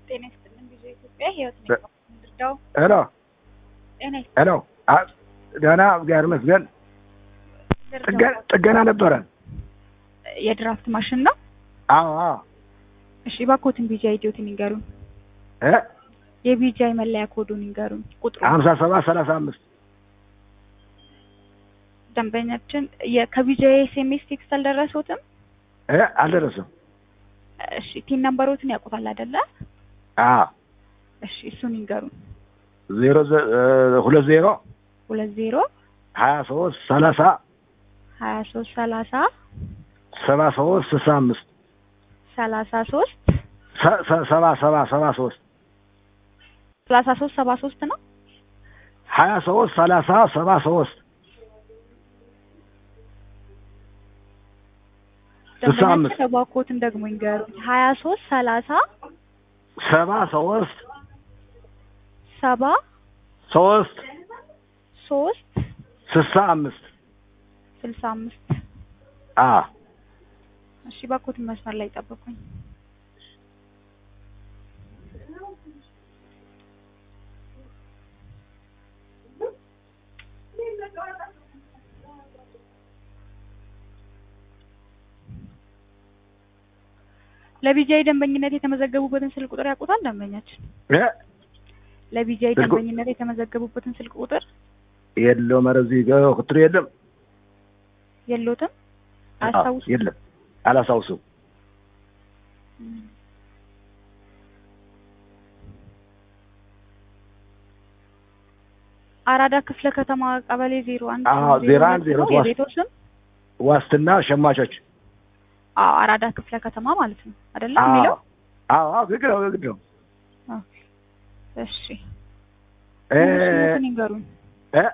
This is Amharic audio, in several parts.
ጤና ይስጥልን ብዙ ኢትዮጵያ ህይወት ነኝ እንርዳው ሄሎ ጤና ይስጥልን ሄሎ አ- ደህና እግዚአብሔር ይመስገን። ጥገ- ጥገና ነበረን። የድራፍት ማሽን ነው አዎ አዎ እሺ እባክዎትን ቢጂአይ አይዲዎትን ይንገሩን እ የቢጂአይ መለያ ኮዱን ይንገሩን ቁጥሩ ሀምሳ ሰባት ሰላሳ አምስት ደንበኛችን የ- ከቢጂአይ ኤስኤምኤስ ቴክስት አልደረሰዎትም እ አልደረሰም። እሺ ቲን ነምበሮትን ያውቁታል አይደለ አዎ እሺ እሱን ይንገሩን ዜሮ ዘ- እ ሁለት ዜሮ ሁለት ዜሮ ሀያ ሶስት ሰላሳ ሀያ ሶስት ሰላሳ ሰባ ሶስት ስልሳ አምስት ሰላሳ ሶስት ሰ- ሰ- ሰባ ሰባ ሰባ ሶስት ሰላሳ ሶስት ሰባ ሶስት ነው ሀያ ሶስት ሰላሳ ሰባ ሶስት ስልሳ አምስት ደንበኛችን እባክዎትን ደግሞ ይንገሩን ሀያ ሶስት ሰላሳ ሰባ ሶስት ሰባ ሶስት ሶስት ስልሳ አምስት ስልሳ አምስት አ እሺ እባክዎትን መስመር ላይ ጠብቁኝ ለቢጂአይ ደንበኝነት የተመዘገቡበትን ስልክ ቁጥር ያውቁታል ደንበኛችን እ ለቢጂአይ ስልኩ- ደንበኝነት የተመዘገቡበትን ስልክ ቁጥር የለውም። ኧረ እዚህ ጋ ቁጥር የለም። የሎትም አዎ፣ አያስታውሱ የለም አላስታውስም። አራዳ ክፍለ ከተማ ቀበሌ ዜሮ አንድ አዎ፣ ዜሮ አንድ ዜሮ ነው ሶስት የቤቶ ስም ዋስትና ሸማቾች አዎ አራዳ ክፍለ ከተማ ማለት ነው አይደለም አዎ የሚለው አዎ አዎ፣ ግድ ነው ግድ ነው። እሺ እ ስሙትን ይንገሩኝ እ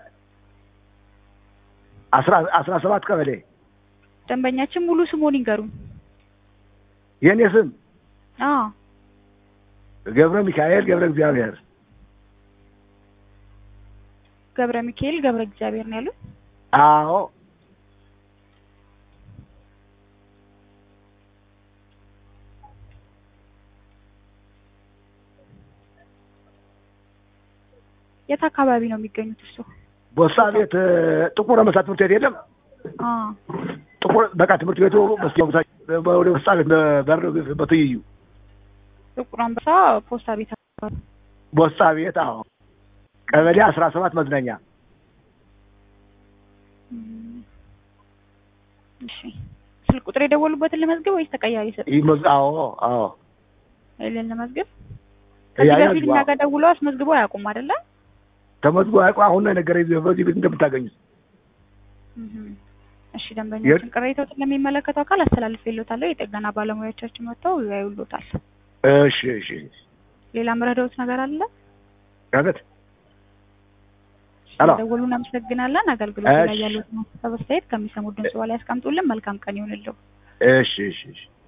አስራ አስራ ሰባት ቀበሌ ደንበኛችን ሙሉ ስሙን ይንገሩኝ የእኔ ስም አዎ ገብረ ሚካኤል ገብረ እግዚአብሔር ገብረ ሚካኤል ገብረ እግዚአብሔር ነው ያሉት አዎ የት አካባቢ ነው የሚገኙት እርስዎ ቦሳ ቤት እ፣ ጥቁር አንበሳ ትምህርት ቤት የለም አዎ ጥቁር በቃ ትምህርት ቤቱ በስቲያ ቦታ ወደ ቦሳ ቤት በር በትይዩ ጥቁር አንበሳ ፖስታ ቤት አካባቢ ቦሳ ቤት አዎ ቀበሌ አስራ ሰባት መዝናኛ እም፣ እሺ ስልክ ቁጥር የደወሉበትን ለመዝገብ ወይስ ተቀያሪ ሰጥ ይህ መዝ አዎ አዎ ይልን ለመዝገብ ከዚህ ያ- በፊት እኛ ጋር ደውለው አስመዝግበው አያውቁም አይደለ ተመዝጎ አያውቁ አሁን ነው የነገረኝ በዚህ ቤት እንደምታገኙት እም፣ እሺ ደንበኛችን ቅሬታዎችን ለሚመለከተው አካል አስተላልፌልዎታለሁ የጥገና ባለሙያዎቻችን መጥተው ያዩልዎታል እሺ እሺ ሌላ ምረዳዎት ነገር አለ አቤት ሄሎ ስለደወሉ እናመሰግናለን አገልግሎት ላይ እሺ። ያሉት አስተያየት ከሚሰሙት ድምጽ በላይ ያስቀምጡልን መልካም ቀን ይሁንልዎ እሺ እሺ እሺ